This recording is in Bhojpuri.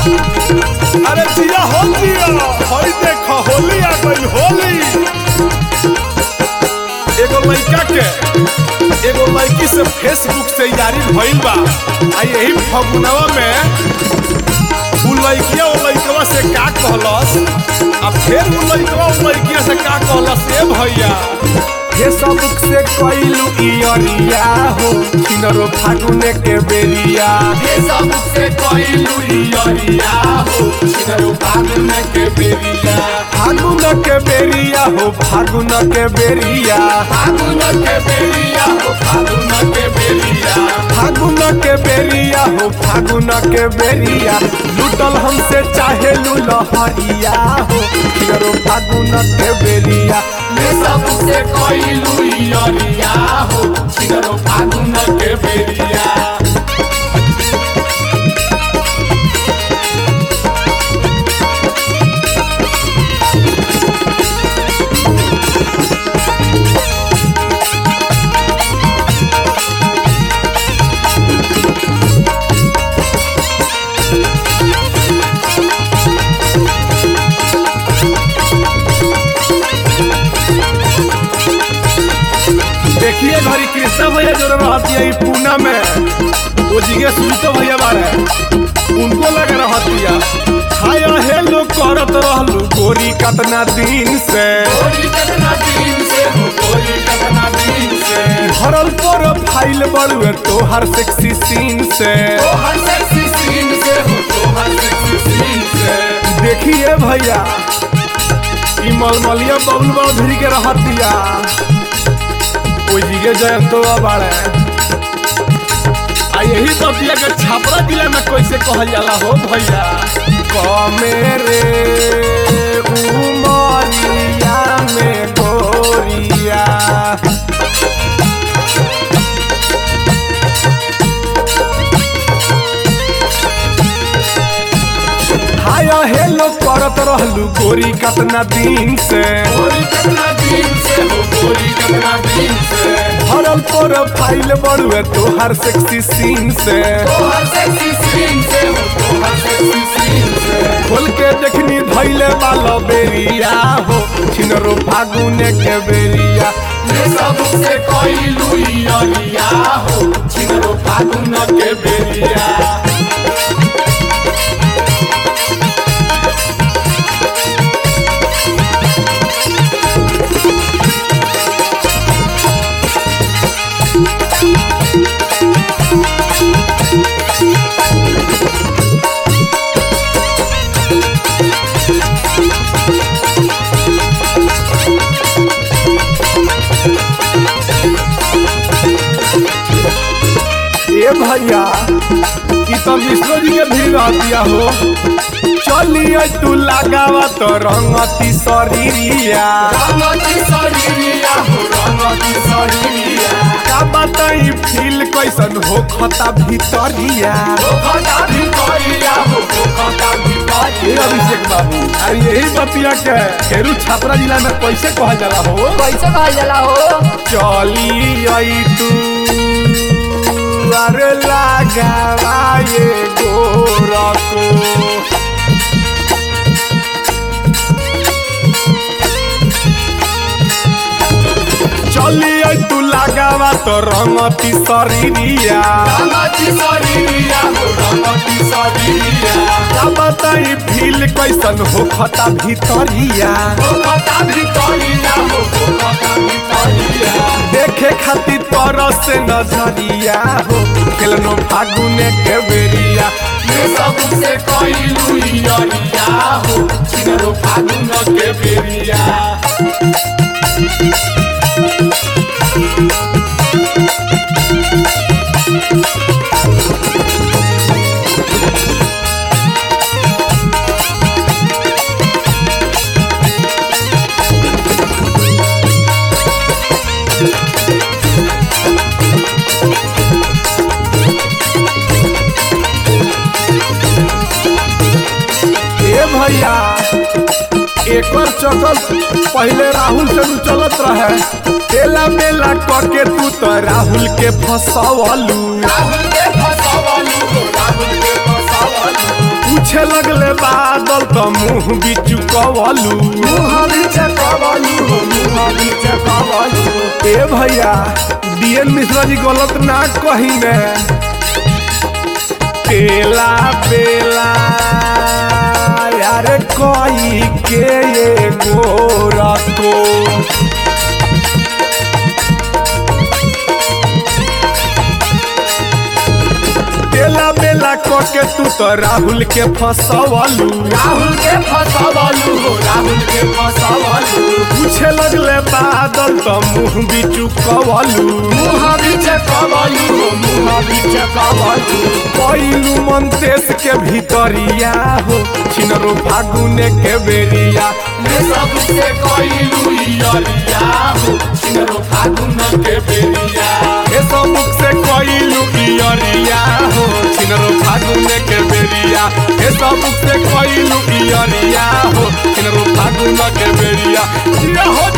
अरे जिया हो जिया हई देख होली आ गई होली एगो लड़का के एगो लड़की से फेसबुक से यारी भइल बा आ यही फगुनवा में उ लड़किया उ लड़कवा से का कहलस आ फिर उ लड़कवा उ लड़किया से का कहलस ए भैया फेसबुक से कइलू इयरिया हो किनरो फागुने के बेरिया फेसबुक से कइलू इयरिया हो छिनरो फागुन के बेरिया फागुन के बेरिया हो फागुन के बेरिया फागुन के बेरिया हो फागुन के बेरिया फागुन के बेरिया हो फागुन के बेरिया लूटल हमसे चाहे लुलहरिया हो किनरो फागुन के बेरिया फेसबुक से कइलू इयरिया हो छिनरो फागुन के बेरिया देखिए घरी कृष्णा भैया जो रहती है पूना में वो जिगे सुनतो भैया बारे उनको लग रहती है हाय हे लोग करत रहलू गोरी कतना दिन से गोरी कतना दिन से हो गोरी कतना दिन से भरल पर फाइल बड़ुए तोहर सेक्सी सीन से तोहर सेक्सी सीन से हो तोहर सेक्सी सीन से देखिए भैया ई मलमलिया बबलू बड़ भिरी के रहतिया ओ जिगे जयंतो बाड़े आ यही बतिया के छापरा जिला में कैसे कहल जाला हो भैया कमेरे उमरिया में गोरिया हाय हेलो करत रहलू गोरी कतना दिन से गोरी कतना दिन से हो गोरी कतना दिन से भरल पर फाइल बड़ुए तोहर सेक्सी सीन से तोहर सेक्सी सीन से हो तोहर सेक्सी सीन से खोल के देखनी धैले वाला बेरिया हो छिनरो फागुने के बेरिया ये सब से कइलू इयरिया हो छिनरो फागुन के बेरिया ए भैया ई तो विष्णु जी के भी रहतिया हो चलिए तू लगावा तो रंगती शरीरिया रंगती शरीरिया हो रंगती शरीरिया का बताई फील कैसन हो खता भीतरिया हो खता भितरिया हो हो खता ए भितरिया अभिषेक बाबू अरे यही बतिया के खेरू छापरा जिला में कैसे कहल जाला हो कैसे कहल जाला हो चली आई तू अरे लगावा ये गोरको चली आई तू लगावा तो रंगती शरीरिया रंगती शरीरिया हो रंगती शरीरिया का बताई फील कैसन हो खता भीतरिया हो खता भितरिया हो हो खता भितरिया देखे खातिर तरह से नजरिया हो खेलनो फागुने के बेरिया ये सब से कइलू इयरिया हो छिनरो फागुन के बेरिया ए भैया एकर चक्कर पहले राहुल से नु चलत रहे तेला मेला करके तू तो राहुल के फसवलू राहुल के फसवलू हो राहुल के फसवलू पूछ पूछे लगले बादल तो मुंह बिचु कवलू ए भैया डीएन मिश्रा जी गलत ना कही ने पेला पेला यार कोई के ये गोरा को तेला बेला के तू तो राहुल के फसवलू राहुल के फसवलू हो राहुल के फसवलू पूछे लगले बादल तो मुंह बिचु कवलू मुँह बीच कवलू हो मुँह बीच कवलू पहिलू मंतेश के भीतरिया हो छिनरो फागुने के बेरिया ले सबसे कइलू इयरिया हो छिनरो फागुन के बेरिया ए सबुक से कइलू इयरिया हो छिनरो फागुने के बेरिया ए सबुक से कइलू इयरिया हो छिनरो फागुने के बेरिया ये हो